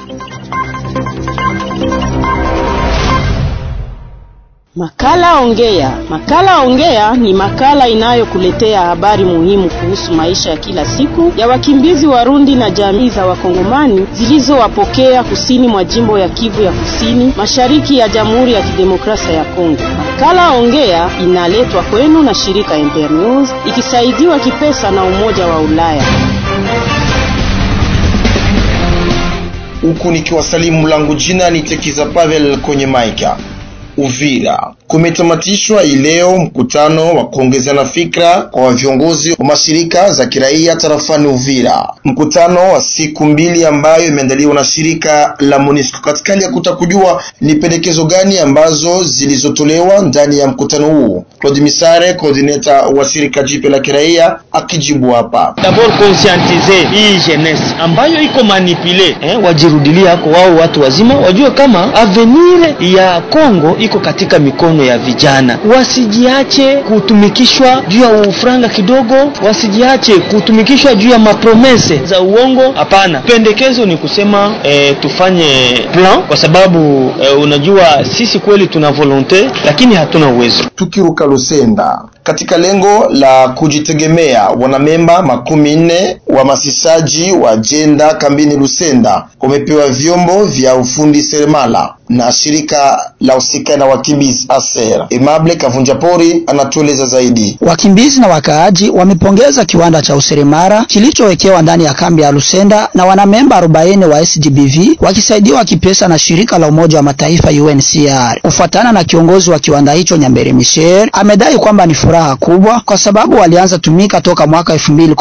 Makala Ongea. Makala Ongea ni makala inayokuletea habari muhimu kuhusu maisha ya kila siku ya wakimbizi Warundi na jamii za Wakongomani zilizowapokea kusini mwa jimbo ya Kivu ya Kusini, mashariki ya Jamhuri ya Kidemokrasia ya Kongo. Makala Ongea inaletwa kwenu na shirika Internews ikisaidiwa kipesa na Umoja wa Ulaya. Huku nikiwasalimu langu jina ni Tekiza Pavel kwenye maika Uvira kumetamatishwa ileo mkutano wa kuongezana fikra kwa viongozi wa mashirika za kiraia tarafani Uvira, mkutano wa siku mbili ambayo imeandaliwa na shirika la MONUSCO. Katika hali ya kuta kujua ni pendekezo gani ambazo zilizotolewa ndani ya mkutano huu, Claude Misare, coordinator wa shirika jipya la kiraia, akijibu hapa. D'abord conscientiser hii jeunesse ambayo iko manipule eh, wajirudilia hako wao watu wazima wajue kama avenir ya Kongo iko katika mikono ya vijana, wasijiache kutumikishwa juu ya ufranga kidogo, wasijiache kutumikishwa juu ya mapromese za uongo. Hapana, pendekezo ni kusema eh, tufanye plan, kwa sababu eh, unajua sisi kweli tuna volonte lakini hatuna uwezo. Tukiruka Lusenda katika lengo la kujitegemea, wanamemba makumi nne wa masisaji wa jenda kambini Lusenda wamepewa vyombo vya ufundi seremala na shirika la usika na wakimbizi ASER. Emable Kavunja Pori anatueleza zaidi. Wakimbizi na wakaaji wamepongeza kiwanda cha useremara kilichowekewa ndani ya kambi ya Lusenda na wanamemba 40 wa SGBV wakisaidiwa kipesa na shirika la Umoja wa Mataifa UNHCR. Kufuatana na kiongozi wa kiwanda hicho Nyambere Michel, amedai kwamba ni furaha kubwa kwa sababu walianza tumika toka mwaka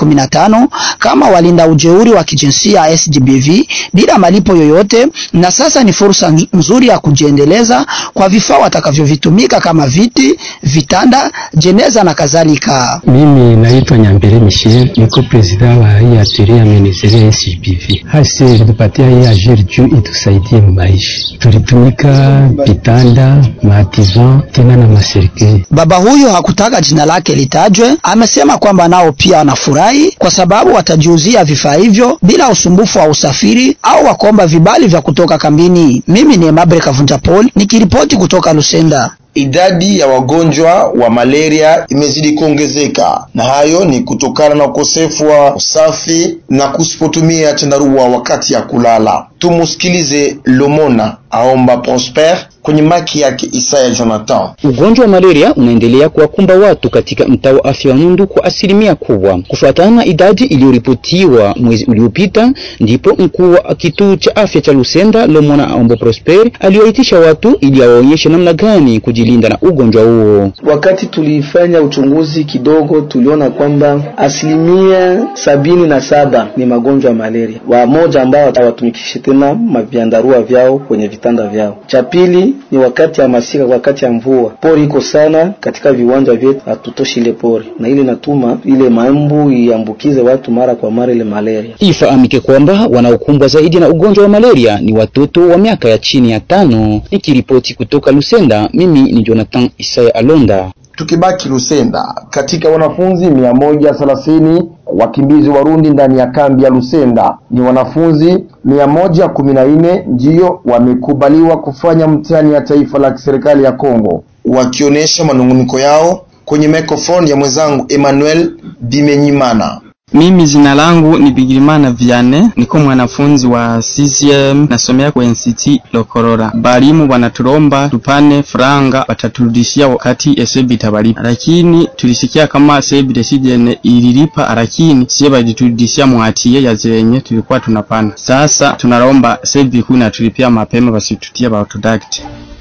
2015 kama walinda ujeuri wa kijinsia SGBV bila malipo yoyote, na sasa ni fursa nzuri ya kujiendeleza kwa vifaa watakavyovitumika kama viti, vitanda, jeneza na kadhalika. Mimi naitwa Nyambere Michel, niko president wa hii atelier ya menezeria SGBV. Hasi ilitupatia hii ajiri juu itusaidie maisha, tulitumika vitanda, maativan tena na maserikali. Baba huyo hakutaka jina lake litajwe, amesema kwamba nao pia wanafurahi kwa sababu watajiuzia vifaa hivyo bila usumbufu wa usafiri au wakuomba vibali vya kutoka kambini. Mimi ni Emable Kavunja Paul nikiripoti kutoka Lusenda. Idadi ya wagonjwa wa malaria imezidi kuongezeka, na hayo ni kutokana na ukosefu wa usafi na kusipotumia chandarua wakati ya kulala. Tumusikilize Lomona aomba Prosper kwenye maki yake Isaya Jonathan. Ugonjwa wa malaria unaendelea kuwakumba watu katika mtaa wa afya wa Nundu kwa asilimia kubwa, kufuatana na idadi iliyoripotiwa mwezi uliopita. Ndipo mkuu wa kituo cha afya cha Lusenda Lomona aombo Prosper aliwaitisha watu ili awaonyeshe namna gani kujilinda na ugonjwa huo. Wakati tulifanya uchunguzi kidogo, tuliona kwamba asilimia sabini na saba ni magonjwa ya malaria, wamoja ambao hawatumikishi tena maviandarua vyao kwenye vitanda vyao. Cha pili ni wakati ya masika, wakati ya mvua, pori iko sana katika viwanja vyetu, hatutoshi ile pori, na ile natuma ile mambu iambukize watu mara kwa mara ile malaria. Ifahamike kwamba wanaokumbwa zaidi na ugonjwa wa malaria ni watoto wa miaka ya chini ya tano. Nikiripoti kutoka Lusenda, mimi ni Jonathan Isaya Alonda. Tukibaki Lusenda, katika wanafunzi mia moja thelathini wakimbizi Warundi ndani ya kambi ya Lusenda ni wanafunzi mia moja kumi na nne ndiyo wamekubaliwa kufanya mtihani ya taifa la serikali ya Kongo, wakionyesha manunguniko yao kwenye microphone ya mwenzangu Emmanuel Bimenyimana. Mimi jina langu ni Bigirimana Viane, niko mwanafunzi wa CCM nasomea kwa NCT Lokorora. Balimu wanatulomba tupane franga wataturudishia wakati esebi itabalipa, lakini tulisikia kama esebi desijene ililipa, lakini sie baliturudishia mwatie ya zenye tulikuwa tunapana. Sasa tunalomba esebi kuu natulipia mapema, basitutie ba autodact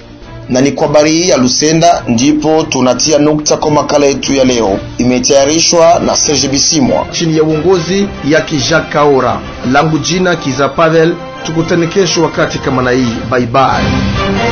na ni kwa habari hii ya Lusenda ndipo tunatia nukta kwa makala yetu ya leo. Imetayarishwa na Serge Bisimwa chini ya uongozi ya Kijak Kaora. Langu jina Kiza Pavel. Tukutane kesho wakati kama na hii. Bye bye.